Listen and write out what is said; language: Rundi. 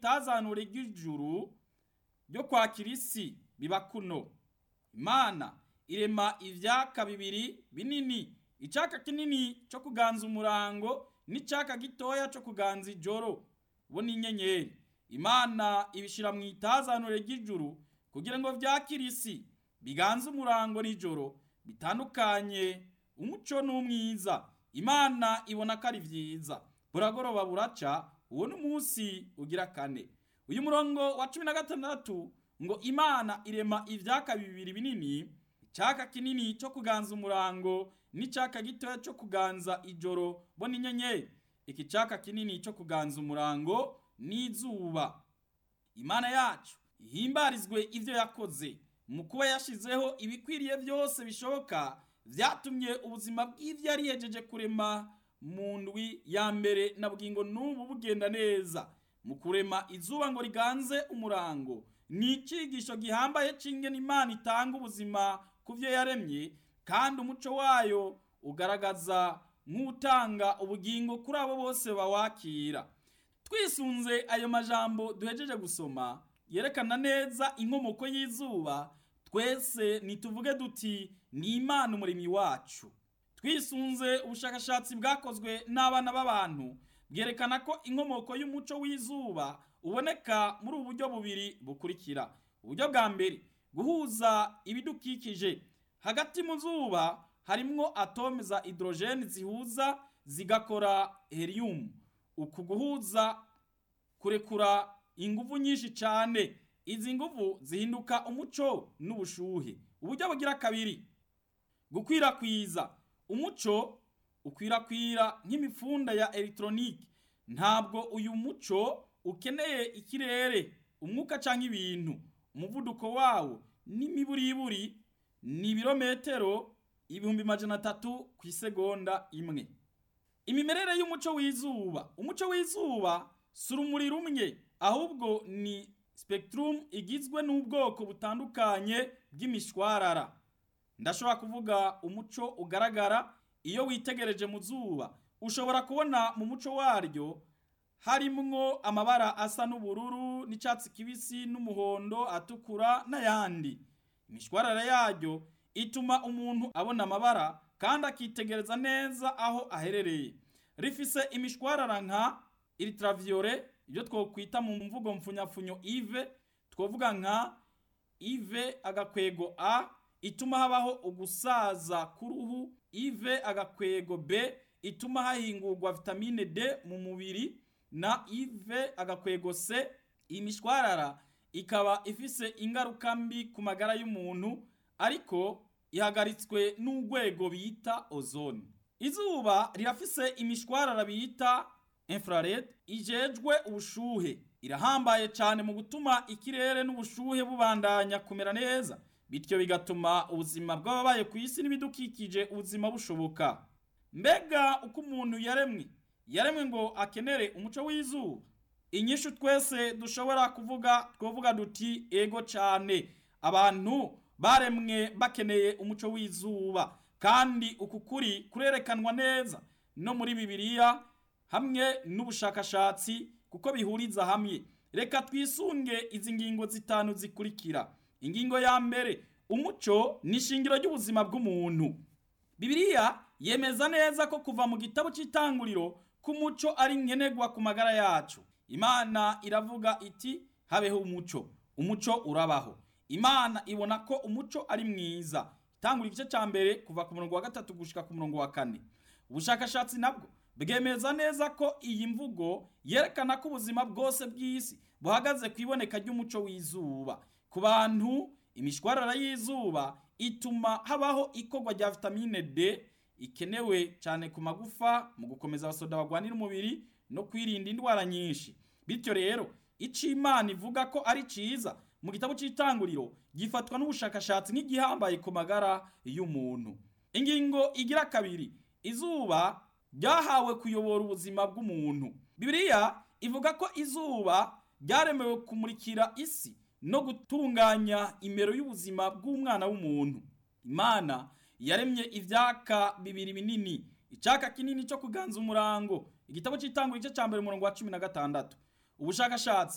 itazanure ry'ijuru ryo kwakira isi biba kuno imana irema ivyaka bibiri binini icaka kinini co kuganza umurango n'icaka gitoya co kuganza ijoro bo n'inyenyeri imana ibishira mu itazanure ry'ijuru kugira ngo vyakire isi biganze umurango n'ijoro bitandukanye umuco n'umwiza imana ibona ko ari vyiza buragoroba buraca uwo n'umunsi ugira kane uyu murongo wa cumi na gatandatu ngo imana irema ivyaka bibiri binini icaka kinini co kuganza umurango n'icaka gitoya co kuganza ijoro bo n'inyenyeri iki caka kinini co kuganza umurango n'izuba imana yacu ihimbarizwe ivyo yakoze mu kuba yashizeho ibikwiriye byose bishoboka vyatumye ubuzima bw'ivyo yari yejeje kurema mu ndwi ya mbere na bugingo n'ubu bugenda neza mu kurema izuba ngo riganze umurango ni icigisho gihambaye c'ingene imana itanga ubuzima ku vyo yaremye kandi umuco wayo ugaragaza nk'utanga ubugingo kuri abo bose bawakira twisunze ayo majambo duhejeje gusoma yerekana neza inkomoko y'izuba twese nituvuge duti ni imana umuremyi wacu twisunze ubushakashatsi bwakozwe n'abana b'abantu bwerekana ko inkomoko y'umuco w'izuba uboneka muri ubu buryo bubiri bukurikira uburyo bwa mbere guhuza ibidukikije hagati mu zuba harimwo atome za hydrogene zihuza zigakora helium uku guhuza kurekura inguvu nyinshi cyane izi nguvu zihinduka umuco n'ubushuhe uburyo bugira kabiri gukwirakwiza umuco ukwirakwira nk'imifunda ya electronique ntabwo uyu muco ukeneye ikirere umwuka cyangwa ibintu umuvuduko wawo n'imiburiburi ni ibirometero ibihumbi majana atatu ku isegonda imwe imimerere y'umuco w'izuba umuco w'izuba si urumuri rumwe ahubwo ni spectrum igizwe n'ubwoko butandukanye bw'imishwarara ndashobora kuvuga umuco ugaragara iyo witegereje mu zuba ushobora kubona mu muco waryo harimwo amabara asa n'ubururu n'icyatsi kibisi n'umuhondo atukura n'ayandi imishwarara yaryo ituma umuntu abona amabara kandi akitegereza neza aho aherereye rifise imishwarara nka ultraviolet ibyo twokwita mu mvugo mfunyapfunyo ive twovuga nka ive agakwego a ituma habaho ugusaza k'uruhu ive agakwego b ituma hahingurwa vitamine d mu mubiri na ive agakwego c imishwarara ikaba ifise ingaruka mbi ku magara y'umuntu ariko ihagaritswe n'urwego bita ozone izuba rirafise imishwarara bita infrared ijejwe ubushuhe irahambaye cyane mu gutuma ikirere n'ubushuhe bubandanya kumera neza bityo bigatuma ubuzima bw'ababaye ku isi n'ibidukikije ubuzima bushoboka mbega uko umuntu yaremwe yaremwe ngo akenere umuco w'izuba inyishu twese dushobora kuvuga twavuga duti ego cyane abantu baremwe bakeneye umuco w'izuba kandi uku kuri kurerekanwa neza no muri bibiliya hamwe n'ubushakashatsi kuko bihuriza hamwe reka twisunge izi ngingo zitanu zikurikira ingingo ya mbere umuco ni ishingiro ry'ubuzima bw'umuntu bibiliya yemeza neza ko kuva mu gitabo cy'itanguriro k'umuco ari nkenerwa ku magara yacu imana iravuga iti habeho umuco umuco urabaho imana ibona ko umuco ari mwiza itangura igice cya mbere kuva ku murongo wa gatatu gushika ku murongo wa kane ubushakashatsi nabwo bwemeza neza ko iyi mvugo yerekana ko ubuzima bwose bw'isi buhagaze ku iboneka ry'umuco w'izuba ku bantu imishwarara y'izuba ituma habaho ikorwa rya vitamine D ikenewe cyane ku magufa mu gukomeza abasoda bagwanira umubiri no kwirinda indwara nyinshi bityo rero icyo imana ivuga ko ari cyiza mu gitabo cy'itanguriro gifatwa n'ubushakashatsi nk'igihambaye ku magara y'umuntu ingingo igira kabiri izuba ryahawe kuyobora ubuzima bw'umuntu bibiliya ivuga ko izuba ryaremewe kumurikira isi no gutunganya imero y'ubuzima bw'umwana w'umuntu imana yaremye ibyaka bibiri binini icyaka kinini cyo kuganza umurango igitabo cy'itangwa igice cya mbere umurongo wa cumi na gatandatu ubushakashatsi